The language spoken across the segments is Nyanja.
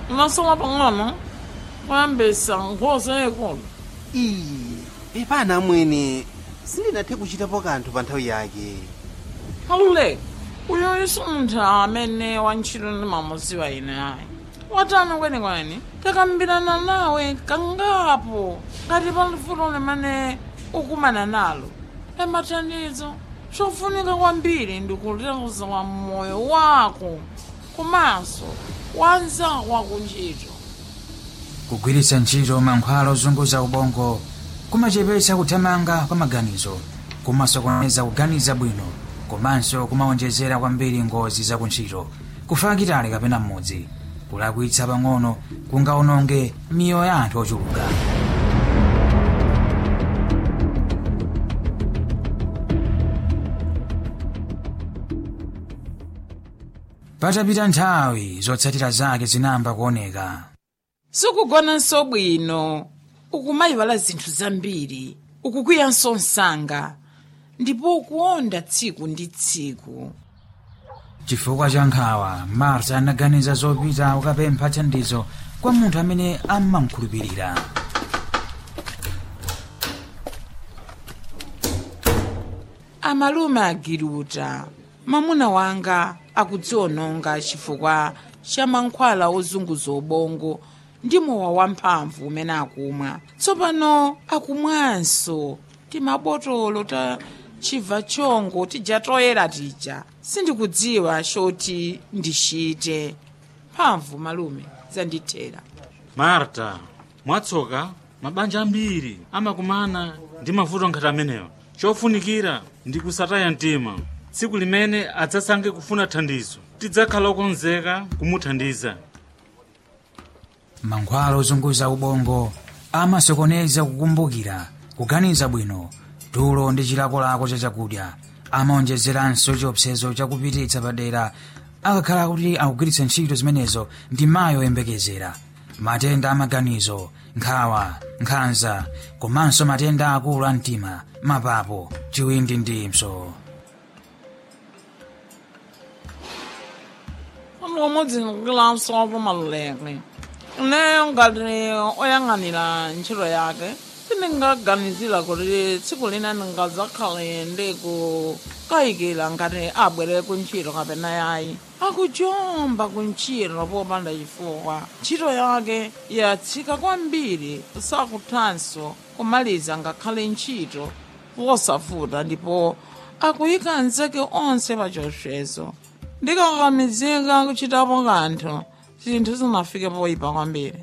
unasowa pang'ono kuyambisa nkhosa yayikulu iyi epana mwene sindinathe kuchitapo kanthu pa nthawi yake aluleka uyo isu munthu amene wantchito ndimamuziwa ine ayi watani kwenikweni takambirana nawe kangapo ngati pali vuto limene ukumana nalo emathandizo chofunika kwambiri ndikuteteza moyo wako komanso wanzako wakuntchito kugwiritsa ntchito mankhwala ozunguza ubongo kumachepetsa kuthamanga kwa maganizo kumasokoneza kuganiza bwino komanso kumawonjezera kwambiri ngozi zakuntchito kufa kitali kapena mmodzi kulakwitsa pang'ono kungaononge miyoyo ya anthu ochuluka patapita nthawi zotsatira zake zinamba kuoneka sikugonanso bwino ukumayiwala zinthu zambiri ukukwiyanso msanga ndipo ukuonda tsiku ndi tsiku chifukwa cha nkhawa marta anaganiza zopita kukapempha thandizo kwa munthu amene amamkhulupirira amalume agiruta mamuna wanga akudziononga chifukwa cha mankhwala ozunguza ubongo ndi mowa wamphamvu umene akumwa tsopano akumwanso timabotolo ta chibva chongo tija toyera tija sindikudziwa choti ndichite mphamvu malume zandithera marta mwatsoka mabanja ambiri amakumana ndi mavuto ngati amenewa chofunikira ndi kusataya mtima tsiku limene adzasankhe kufuna thandizo tidzakhala okonzeka kumuthandiza mankhwala ozunguza ubongo amasokoneza kukumbukira kuganiza bwino tulo ndi chilakolako cha chakudya amaonjezeranso chiopsezo chakupititsa padera akakhala kuti akugwiritsa ntchito zimenezo ndi mayi oyembekezera matenda amaganizo nkhawa nkhanza komanso matenda akulu a mtima mapapo chiwindi ndi mpso pamodzi ndikukilanso pamaluleke ineyo ngati oyang'anira ntchito yake sindingaganizira kuti tsiku lina ndingadzakhale ndikukayikira ngati abwere kuntchito kapena yayi akujomba kuntchito popanda chifukwa ntchito yake yatsika kwambiri sakuthanso kumaliza ngakhale ntchito wosavuta ndipo akuyika anzake onse pa chiopsezo ndikakamizika kuchitapo kanthu zinthu zinafike poyipa kwambiri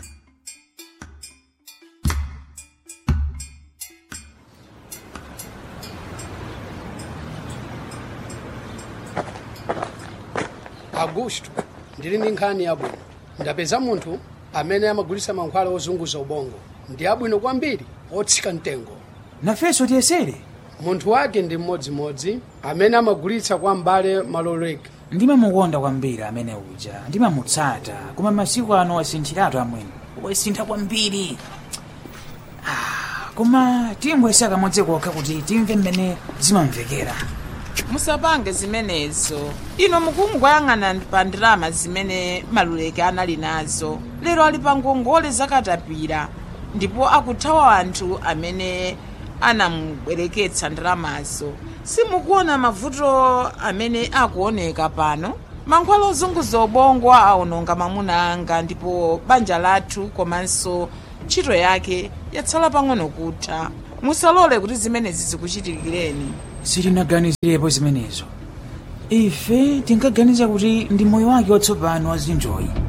augusto ndili ndi nkhani yabwino ndapeza munthu amene amagulitsa mankhwala ozunguza ubongo ndi abwino kwambiri otsika mtengo nafenso tiyesere munthu wake ndi mmodzimodzi amene amagulitsa kwa m'bale maloleka ndimamukonda kwambiri amene uja ndimamutsata koma masiku ano wasinthiratu amwene wasintha kwambiri Ah, koma tiyembwesa kamodzi kokha kuti timve mmene zimamvekera musapange zimenezo ino mukungoyang'ana pa ndalama zimene maluleke anali nazo lero ali pa ngongole zakatapira ndipo akuthawa anthu amene anamubwereketsa ndalamazo simukuona mavuto amene akuoneka pano mankhwala ozunguza ubongo aononga mamuna anga ndipo banja lathu komanso ntchito yake yatsala pang'ono kutha musalole kuti zimenezi zikuchitikireni sitinaganizirepo zimenezo ife tinkaganiza kuti ndi moyo wake watsopano wazinjoyi